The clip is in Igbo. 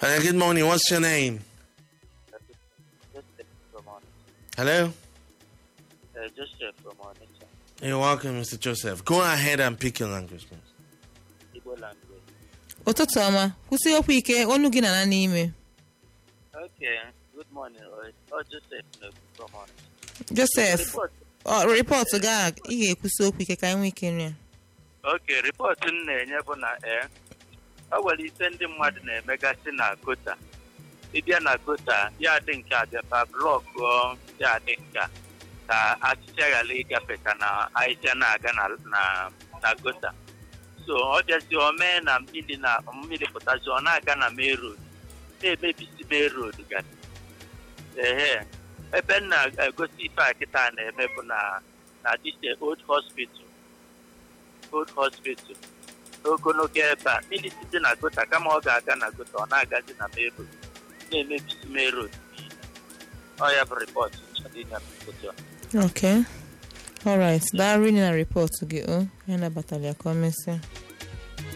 Uh, good morning. What's your name? Joseph from Onitsha. Hello. Uh, Joseph from Onitsha. You're welcome, Mr. Joseph. Go ahead and pick your language, please. Igbo language. ụtụtụ ọma kwụsị okwu ike onu gị na n'ime Okay. Good morning. Uh, oh, Joseph no, from Onitsha. josef Report. ọ rịpọtụ gị a ị ga-ekwusi okwu ike ka anyị nwee ike nri ya Okay, report m na-enye bụ na ee o nwere ise ndị mmadụ na-emegasị na kota ịbịa na kota ya dị nke a bịaba blọk ya dị nke a ka achịcha ghara ịgafe ka na ahịhịa na-aga na na na gota so ọ bịazi o mee na mmiri na mmiri pụtazi ọ na-aga na main road na-emebisi main road gasị ehe ebe m na-egosi ife a kịta na-eme bụ na na dịche old hospital old hospital n'ogologo ebe a mmiri site na gota kama ọ ga-aga na gota ọ na-agazi na main road na-emebisi main road niile ọ ya bụ rịpọt chọrọ inye m ụtụtụ a. ok alright daa rinne na rịpọtụ gị o anyị nabatara ya ka o mesịa